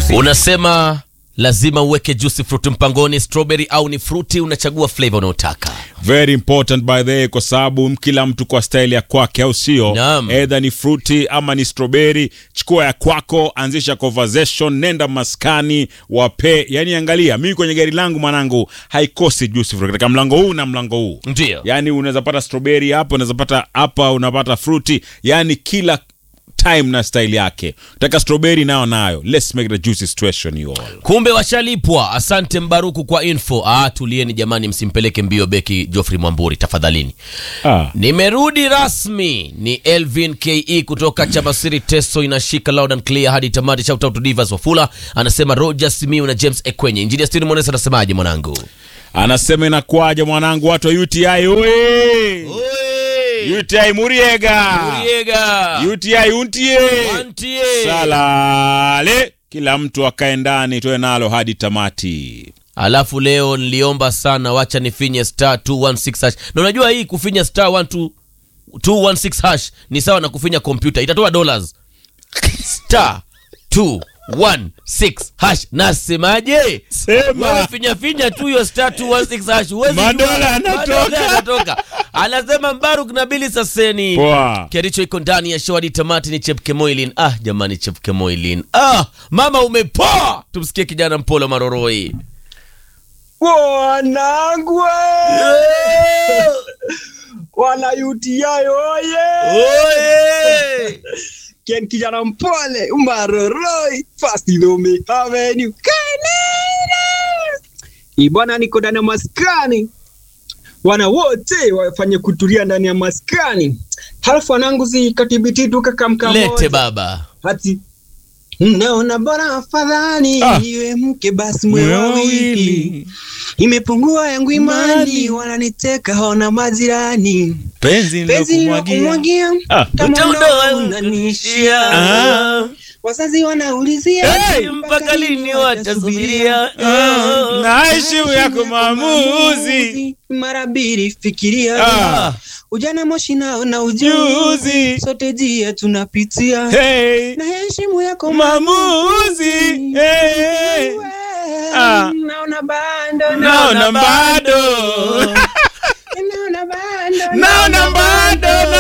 Unasema lazima uweke juice fruit mpangoni, strawberry au ni fruti, unachagua flavor unayotaka. very important by the way, kwa sababu kila mtu kwa style ya kwake, au sio? Naam. Either ni fruity ama ni strawberry, chukua ya kwako, anzisha conversation, nenda maskani, wape. Yani angalia, mimi kwenye gari langu mwanangu haikosi juice fruit katika mlango huu na mlango huu. Ndio. Yani unaweza pata strawberry hapo, unaweza pata hapa, unapata fruity, yani kila time na style yake. Taka strawberry nayo nayo. Let's make the juicy situation you all. Kumbe washalipwa. Asante Mbaruku kwa info. Ah, tulieni jamani, msimpeleke mbio beki Geoffrey Mwamburi tafadhalini. Ah. Nimerudi rasmi, ni Elvin Ke kutoka Chabasiri. Teso inashika loud and clear hadi tamati. Shout out to Divas Wafula anasema Roger Simiu na James Ekwenye. Engineer Steve Monesa anasemaje mwanangu? Anasema inakuwaje mwanangu, watu wa UTI oye! UTI Muriega. Muriega. UTI untie. Wantie. Salale. Kila mtu akae ndani tuwe nalo hadi tamati. Alafu leo niliomba sana, wacha nifinye star 216 hash. Na unajua hii kufinya star 12 216 hash ni sawa na kufinya kompyuta, itatoa dollars. Star 216 hash. Nasemaje? Sema. Wewe finya finya tu hiyo star 216 hash. Huwezi Madola jua- yanatoka. madola yanatoka. Anasema Mbaruk na Bili Saseni. Poa. Kericho iko ndani ya show hadi tamati ni Chepke Moilin. Ah, jamani Chepke Moilin. Ah, mama umepoa. Tumsikie kijana Mpolo Maroroi. Wanangu wana UTI oye! Oye! Ken kijana mpole umaroroi fast Dome Avenue Kanana. Ibwana niko ndani ya maskani, wana wote wafanye kutulia ndani ya maskani, halafu wanangu zikatibiti tu kakamka Lete baba. hati naona bora afadhali Ah. iwe mke basi mwe wawili imepungua yangu imani wananiteka hona majirani Penzi penzi kumwagia Ah. Utaondoa unanishia Ah. wazazi wanaulizia Hey, mpaka lini watasubiria? Ah. Na heshimu yako maamuzi. mara mbili fikiria Ah. ujana moshi nao na ujuzi Juzi. sote jia tunapitia Hey. na heshimu yako Maamuzi. Hey. Ah. naona bado Naona bado. naona bado Naona bado.